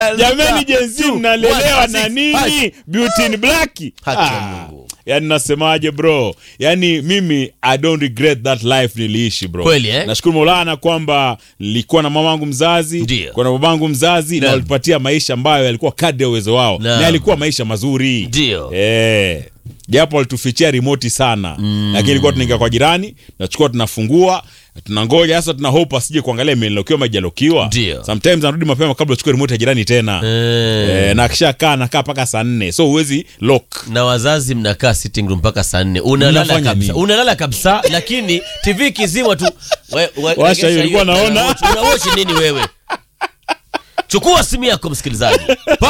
jamani jenzi mnalelewa na nini beauty in black Haki ya Mungu. yani nasemaje bro yani mimi i don't regret that life niliishi bro Kweli, eh? nashukuru maulana kwamba nilikuwa na mamangu mzazi Ndio. kwa na babangu mzazi na Naam. walipatia maisha ambayo yalikuwa kadri ya uwezo wao Naam. na yalikuwa maisha mazuri Ndio. eh japo walitufichia rimoti sana mm. lakini ilikuwa tunaingia kwa jirani tunachukua tunafungua tunangoja sasa tuna hope asije kuangalia imelokiwa majalokiwa Ndio. sometimes anarudi mapema kabla uchukue remote ya jirani tena Eh. eh, na akishakaa nakaa mpaka saa nne so huwezi lock na wazazi mnakaa sitting room mpaka saa nne unalala Mnafanya kabisa nini? unalala kabisa lakini tv ikizimwa tu we, we, Washa egesha hiyo, ilikuwa hiyo, naona. unawochi nini wewe chukua simu yako msikilizaji